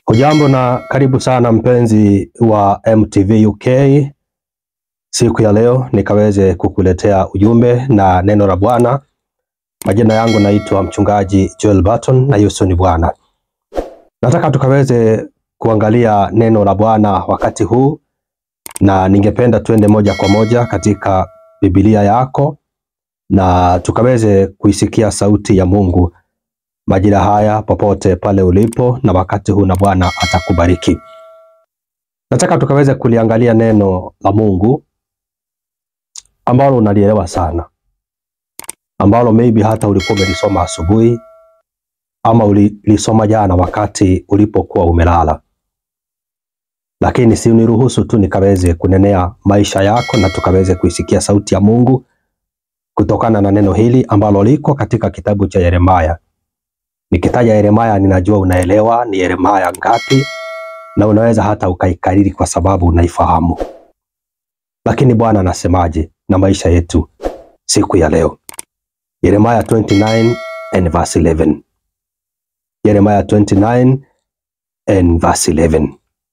Hujambo na karibu sana mpenzi wa MTV UK. Siku ya leo nikaweze kukuletea ujumbe na neno la Bwana. Majina yangu naitwa mchungaji Joel Barton na Yesu ni Bwana. Nataka tukaweze kuangalia neno la Bwana wakati huu, na ningependa tuende moja kwa moja katika Biblia yako na tukaweze kuisikia sauti ya Mungu majira haya popote pale ulipo na wakati huu, na Bwana atakubariki. Nataka tukaweze kuliangalia neno la Mungu ambalo unalielewa sana, ambalo maybe hata ulikuwa umelisoma asubuhi ama ulilisoma jana wakati ulipokuwa umelala, lakini si uniruhusu tu nikaweze kunenea maisha yako na tukaweze kuisikia sauti ya Mungu kutokana na neno hili ambalo liko katika kitabu cha Yeremaya. Nikitaja Yeremaya ninajua unaelewa ni Yeremaya ngapi, na unaweza hata ukaikariri kwa sababu unaifahamu. Lakini Bwana anasemaje na maisha yetu siku ya leo? Yeremaya 29 and verse 11. Yeremaya 29 and verse 11.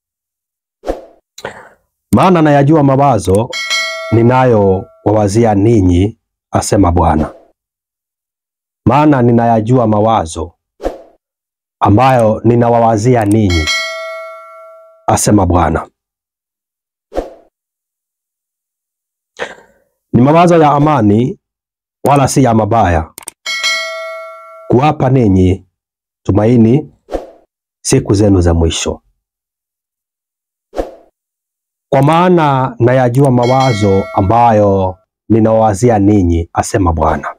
Maana nayajua mawazo ninayowawazia ninyi, asema Bwana. Maana ninayajua mawazo ambayo ninawawazia ninyi, asema Bwana. Ni mawazo ya amani, wala si ya mabaya, kuwapa ninyi tumaini siku zenu za mwisho. Kwa maana nayajua mawazo ambayo ninawawazia ninyi, asema Bwana.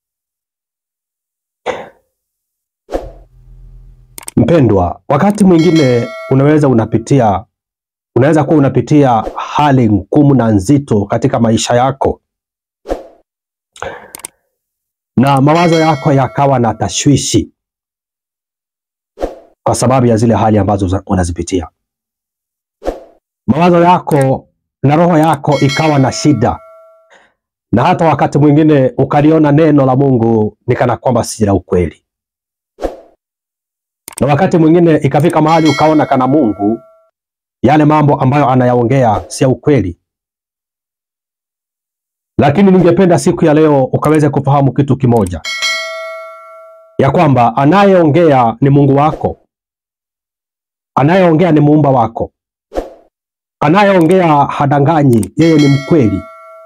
Mpendwa, wakati mwingine unaweza unapitia unaweza kuwa unapitia hali ngumu na nzito katika maisha yako, na mawazo yako yakawa na tashwishi kwa sababu ya zile hali ambazo unazipitia. Mawazo yako na roho yako ikawa na shida, na hata wakati mwingine ukaliona neno la Mungu ni kana kwamba si la ukweli na wakati mwingine ikafika mahali ukaona kana Mungu yale mambo ambayo anayaongea si ya ukweli. Lakini ningependa siku ya leo ukaweze kufahamu kitu kimoja, ya kwamba anayeongea ni Mungu wako, anayeongea ni muumba wako, anayeongea hadanganyi, yeye ni mkweli.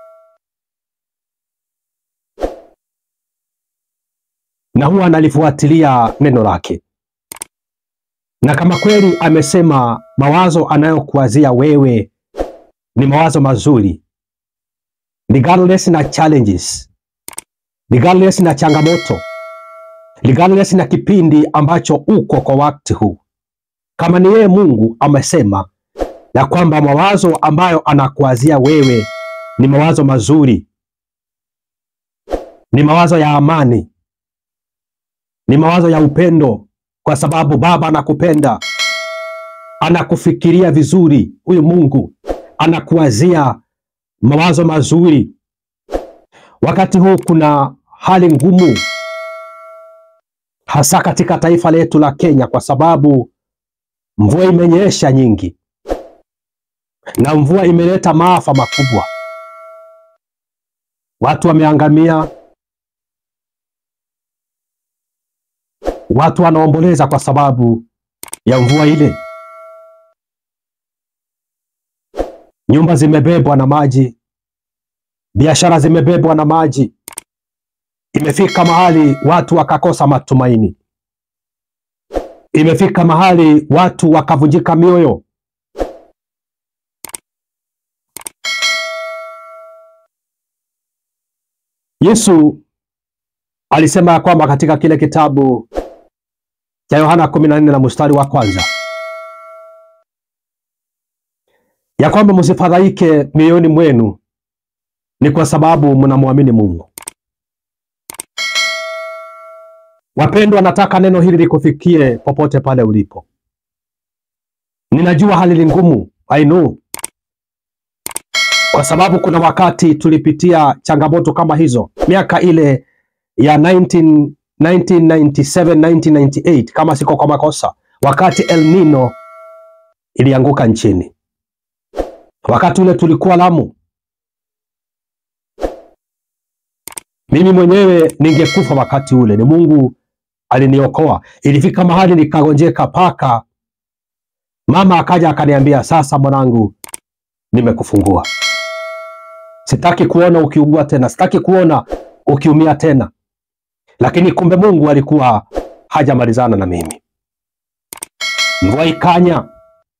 Na huwa analifuatilia neno lake na kama kweli amesema mawazo anayokuwazia wewe ni mawazo mazuri, regardless na challenges, regardless na changamoto, regardless na kipindi ambacho uko kwa wakati huu, kama ni yeye Mungu amesema ya kwamba mawazo ambayo anakuwazia wewe ni mawazo mazuri, ni mawazo ya amani, ni mawazo ya upendo kwa sababu Baba anakupenda, anakufikiria vizuri. Huyu Mungu anakuwazia mawazo mazuri. Wakati huu kuna hali ngumu, hasa katika taifa letu la Kenya, kwa sababu mvua imenyesha nyingi na mvua imeleta maafa makubwa. Watu wameangamia, watu wanaomboleza kwa sababu ya mvua ile. Nyumba zimebebwa na maji, biashara zimebebwa na maji. Imefika mahali watu wakakosa matumaini, imefika mahali watu wakavunjika mioyo. Yesu alisema ya kwamba katika kile kitabu cha Yohana 14 na mstari wa kwanza ya kwamba msifadhaike mioyoni mwenu, ni kwa sababu mnamwamini Mungu. Wapendwa, nataka neno hili likufikie popote pale ulipo. Ninajua hali ni ngumu, I know, kwa sababu kuna wakati tulipitia changamoto kama hizo miaka ile ya 19, 1997 1998 kama siko kwa makosa, wakati El Nino ilianguka nchini. Wakati ule tulikuwa Lamu, mimi mwenyewe ningekufa wakati ule, ni Mungu aliniokoa. Ilifika mahali nikagonjeka paka, mama akaja akaniambia, sasa mwanangu, nimekufungua, sitaki kuona ukiugua tena, sitaki kuona ukiumia tena. Lakini kumbe Mungu alikuwa hajamalizana na mimi. Mvua ikanya,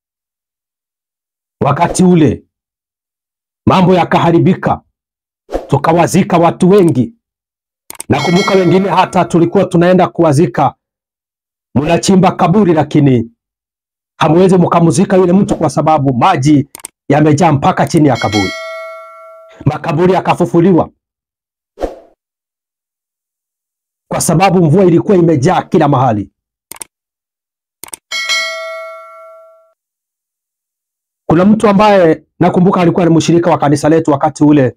wakati ule mambo yakaharibika, tukawazika watu wengi. Nakumbuka wengine hata tulikuwa tunaenda kuwazika, mnachimba kaburi, lakini hamwezi mkamuzika yule mtu kwa sababu maji yamejaa mpaka chini ya kaburi. Makaburi yakafufuliwa kwa sababu mvua ilikuwa imejaa kila mahali. Kuna mtu ambaye nakumbuka alikuwa ni mshirika wa kanisa letu wakati ule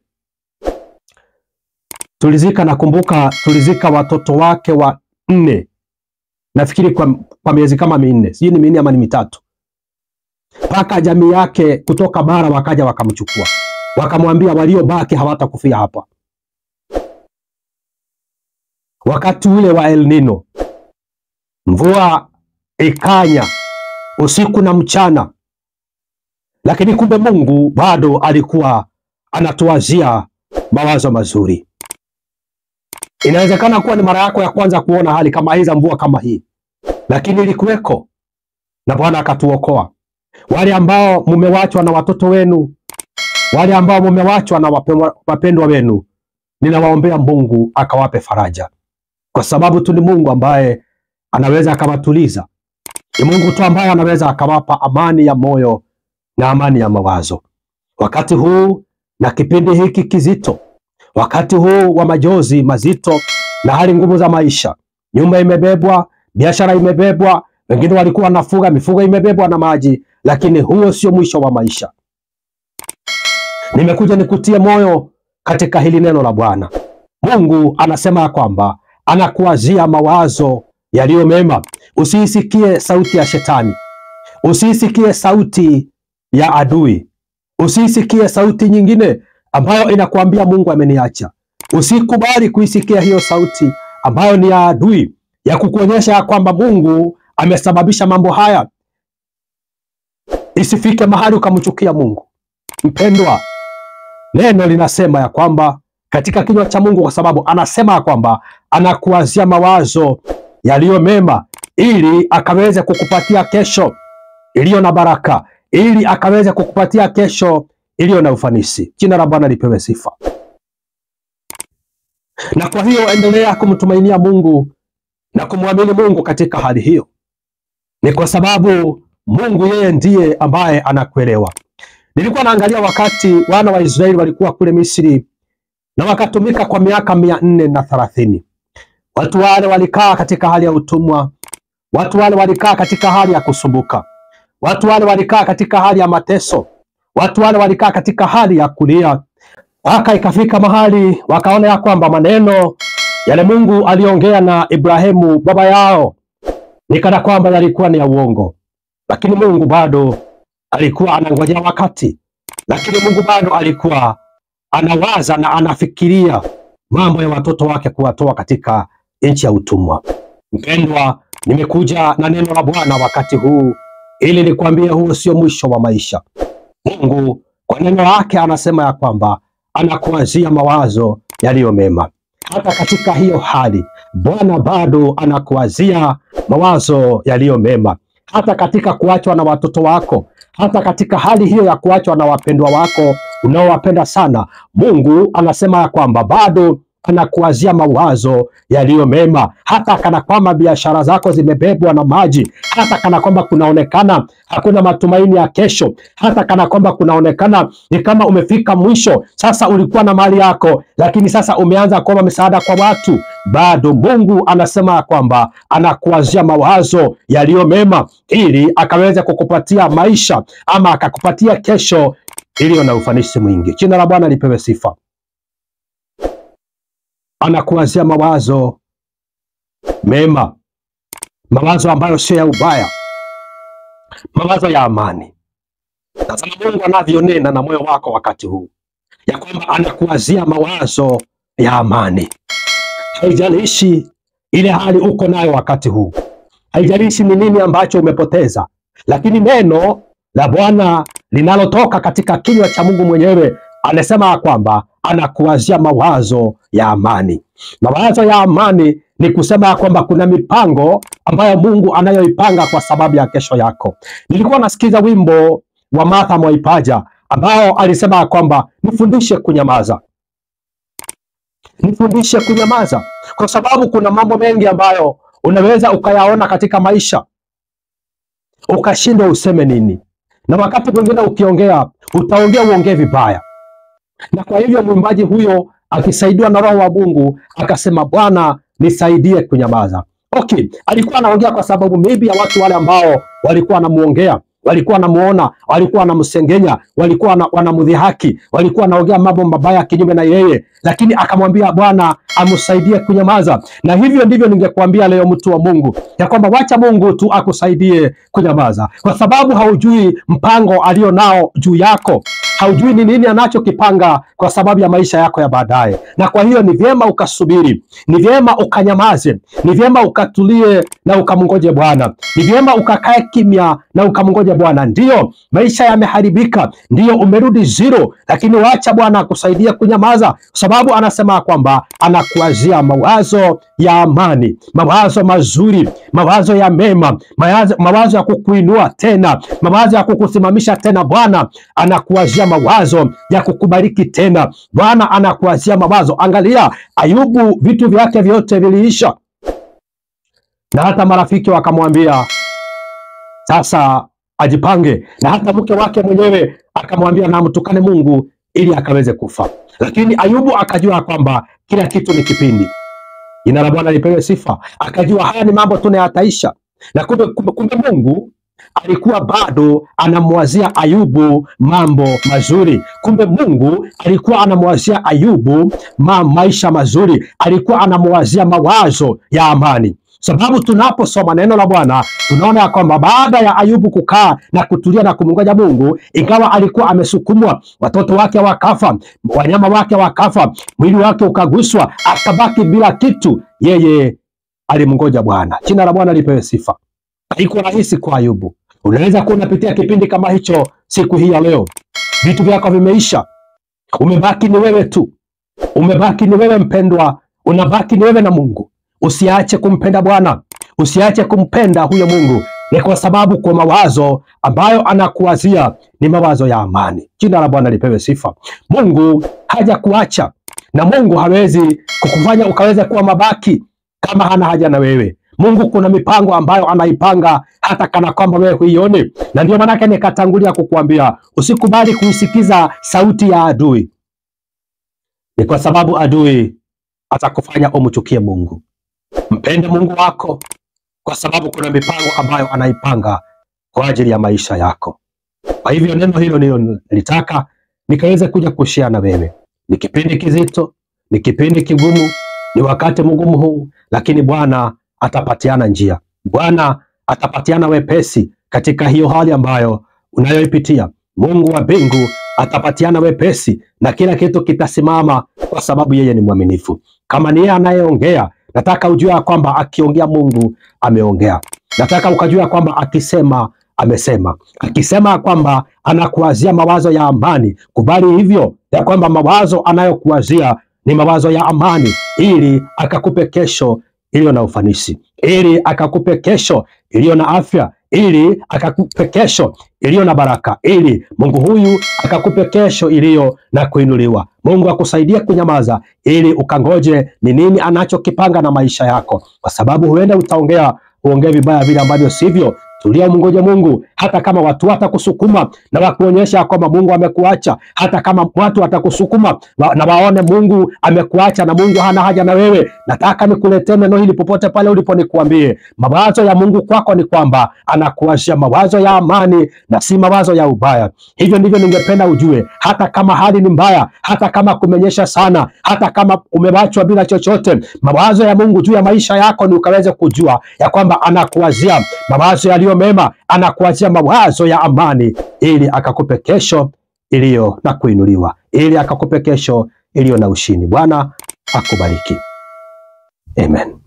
tulizika, nakumbuka tulizika watoto wake wa nne, nafikiri kwa, kwa miezi kama minne, sijui ni minne ama ni mitatu, mpaka jamii yake kutoka bara wakaja wakamchukua, wakamwambia waliobaki hawatakufia hapa. Wakati ule wa El Nino, mvua ikanya usiku na mchana, lakini kumbe Mungu bado alikuwa anatuwazia mawazo mazuri. Inawezekana kuwa ni mara yako ya kwanza kuona hali kama hii za mvua kama hii, lakini ilikuweko na Bwana akatuokoa. Wale ambao mumewachwa na watoto wenu, wale ambao mumewachwa na wapendwa wenu, ninawaombea Mungu akawape faraja kwa sababu tu ni Mungu ambaye anaweza akawatuliza. Ni Mungu tu ambaye anaweza akawapa amani ya moyo na amani ya mawazo wakati huu na kipindi hiki kizito, wakati huu wa majozi mazito na hali ngumu za maisha. Nyumba imebebwa, biashara imebebwa, wengine walikuwa wanafuga mifugo imebebwa na maji, lakini huo sio mwisho wa maisha. Nimekuja nikutie moyo katika hili neno la Bwana. Mungu anasema ya kwamba anakuwazia mawazo yaliyo mema. Usiisikie sauti ya shetani, usiisikie sauti ya adui, usiisikie sauti nyingine ambayo inakuambia Mungu ameniacha. Usikubali kuisikia hiyo sauti ambayo ni ya adui, ya kukuonyesha ya kwamba Mungu amesababisha mambo haya. Isifike mahali ukamchukia Mungu. Mpendwa, neno linasema ya kwamba katika kinywa cha Mungu, kwa sababu anasema ya kwamba anakuwazia mawazo yaliyo mema, ili akaweze kukupatia kesho iliyo na baraka, ili akaweze kukupatia kesho iliyo na ufanisi. Jina la Bwana lipewe sifa. Na kwa hiyo endelea kumtumainia Mungu na kumwamini Mungu katika hali hiyo, ni kwa sababu Mungu yeye ndiye ambaye anakuelewa. Nilikuwa naangalia wakati wana wa Israeli walikuwa kule Misri na wakatumika kwa miaka mia nne na thelathini. Watu wale walikaa katika hali ya utumwa, watu wale walikaa katika hali ya kusumbuka, watu wale walikaa katika hali ya mateso, watu wale walikaa katika hali ya kulia, mpaka ikafika mahali wakaona ya kwamba maneno yale Mungu aliongea na Ibrahimu baba yao ni kana kwamba yalikuwa ni ya uongo, lakini Mungu bado alikuwa anangojea wakati, lakini Mungu bado alikuwa anawaza na anafikiria mambo ya watoto wake kuwatoa katika nchi ya utumwa. Mpendwa, nimekuja na neno la Bwana wakati huu ili nikwambie huo sio mwisho wa maisha. Mungu kwa neno lake anasema ya kwamba anakuwazia mawazo yaliyo mema. Hata katika hiyo hali Bwana bado anakuwazia mawazo yaliyo mema, hata katika kuachwa na watoto wako, hata katika hali hiyo ya kuachwa na wapendwa wako unaowapenda sana, Mungu anasema ya kwamba bado anakuwazia mawazo yaliyo mema, hata kana kwamba biashara zako zimebebwa na maji, hata kana kwamba kunaonekana hakuna matumaini ya kesho, hata kana kwamba kunaonekana ni kama umefika mwisho. Sasa ulikuwa na mali yako, lakini sasa umeanza kuomba msaada kwa watu, bado Mungu anasema ya kwamba anakuwazia mawazo yaliyo mema, ili akaweze kukupatia maisha ama akakupatia kesho iliyo na ufanisi mwingi. Jina la Bwana lipewe sifa. Anakuwazia mawazo mema, mawazo ambayo sio ya ubaya, mawazo ya amani. Tazama Mungu anavyonena na moyo wako wakati huu, ya kwamba anakuwazia mawazo ya amani. Haijalishi ile hali uko nayo wakati huu, haijalishi ni nini ambacho umepoteza, lakini neno la Bwana linalotoka katika kinywa cha Mungu mwenyewe anasema kwamba anakuwazia mawazo ya amani. Mawazo ya amani ni kusema ya kwamba kuna mipango ambayo Mungu anayoipanga kwa sababu ya kesho yako. Nilikuwa nasikiza wimbo wa Martha Mwaipaja ambao alisema ya kwamba nifundishe kunyamaza, nifundishe kunyamaza, kwa sababu kuna mambo mengi ambayo unaweza ukayaona katika maisha ukashindwa useme nini, na wakati mwingine ukiongea utaongea uongee vibaya. Na kwa hivyo mwimbaji huyo akisaidiwa na Roho wa Mungu akasema, Bwana nisaidie kunyamaza. Okay, alikuwa anaongea kwa sababu maybe ya watu wale ambao walikuwa wanamuongea, walikuwa wanamuona, walikuwa wanamsengenya, walikuwa wanamdhihaki, walikuwa wanaongea mambo mabaya kinyume na yeye, lakini akamwambia Bwana amsaidie kunyamaza. Na hivyo ndivyo ningekuambia leo, mtu wa Mungu, ya kwamba wacha Mungu tu akusaidie kunyamaza, kwa sababu haujui mpango alio nao juu yako haujui ni nini anachokipanga kwa sababu ya maisha yako ya baadaye. Na kwa hiyo ni vyema ukasubiri, ni vyema ukanyamaze, ni vyema ukatulie na ukamngoje Bwana, ni vyema ukakae kimya na ukamngoje Bwana. Ndiyo maisha yameharibika, ndiyo umerudi zero, lakini wacha Bwana akusaidie kunyamaza, kwa sababu anasema kwamba anakuwazia mawazo ya amani, mawazo mazuri, mawazo ya mema, mawazo, mawazo ya kukuinua tena, mawazo ya kukusimamisha tena. Bwana anakuwazia mawazo ya kukubariki tena. Bwana anakuwazia mawazo. Angalia Ayubu, vitu vyake vyote viliisha, na hata marafiki wakamwambia sasa ajipange, na hata mke wake mwenyewe akamwambia na mtukane Mungu ili akaweze kufa. Lakini Ayubu akajua kwamba kila kitu ni kipindi. Jina la Bwana lipewe sifa. Akajua haya ni mambo tu yataisha, na kumbe, kumbe, kumbe Mungu alikuwa bado anamwazia Ayubu mambo mazuri. Kumbe Mungu alikuwa anamwazia Ayubu ma maisha mazuri, alikuwa anamwazia mawazo ya amani sababu tunaposoma neno la Bwana tunaona ya kwamba baada ya Ayubu kukaa na kutulia na kumngoja Mungu, ingawa alikuwa amesukumwa, watoto wake wakafa, wanyama wake wakafa, mwili wake ukaguswa, akabaki bila kitu, yeye alimngoja Bwana. Jina la Bwana lipewe sifa. Haikuwa rahisi kwa Ayubu. Unaweza kuwa unapitia kipindi kama hicho siku hii ya leo, vitu vyako vimeisha, umebaki ni wewe tu, umebaki ni wewe mpendwa, unabaki ni wewe na Mungu. Usiache kumpenda Bwana, usiache kumpenda huyo Mungu, ni kwa sababu kwa mawazo ambayo anakuwazia ni mawazo ya amani. Jina la Bwana lipewe sifa. Mungu haja kuacha na Mungu hawezi kukufanya ukaweza kuwa mabaki kama hana haja na wewe. Mungu kuna mipango ambayo anaipanga hata kana kwamba wewe huione, na ndio maanake nikatangulia kukuambia usikubali kuisikiza sauti ya adui. Ni kwa sababu adui atakufanya umchukie Mungu. Mpende Mungu wako kwa sababu kuna mipango ambayo anaipanga kwa ajili ya maisha yako. Kwa hivyo neno hilo nilo nilitaka nikaweze kuja kushare na wewe. Ni kipindi kizito, ni kipindi kigumu, ni wakati mgumu huu, lakini Bwana atapatiana njia. Bwana atapatiana wepesi katika hiyo hali ambayo unayoipitia. Mungu wa mbingu atapatiana wepesi na kila kitu kitasimama, kwa sababu yeye ni mwaminifu. Kama ni yeye anayeongea, nataka ujue ya kwamba akiongea Mungu ameongea. Nataka ukajua kwamba akisema amesema. Akisema kwamba anakuwazia mawazo ya amani, kubali hivyo ya kwamba mawazo anayokuwazia ni mawazo ya amani, ili akakupe kesho iliyo na ufanisi, ili akakupe kesho iliyo na afya, ili akakupe kesho iliyo na baraka, ili Mungu huyu akakupe kesho iliyo na kuinuliwa. Mungu akusaidie kunyamaza, ili ukangoje ni nini anachokipanga na maisha yako, kwa sababu huenda utaongea uongee vibaya vile ambavyo sivyo. Tulia, mngoje Mungu, hata kama watu watakusukuma na wakuonyesha kwamba Mungu amekuacha, hata kama watu watakusukuma wa, na waone Mungu amekuacha na Mungu hana haja na wewe. Nataka nikuletee neno hili popote pale ulipo, nikuambie mawazo ya Mungu kwako ni kwamba anakuachia mawazo ya amani na si mawazo ya ubaya. Hivyo ndivyo ningependa ujue, hata kama hali ni mbaya, hata kama kumenyesha sana, hata kama umewachwa bila chochote, mawazo ya Mungu juu ya maisha yako ni ukaweze kujua ya kwamba anakuwazia mawazo yaliyo mawazo mema, anakuachia mawazo ya amani, ili akakupe kesho iliyo na kuinuliwa, ili akakupe kesho iliyo na ushindi. Bwana akubariki. Amen.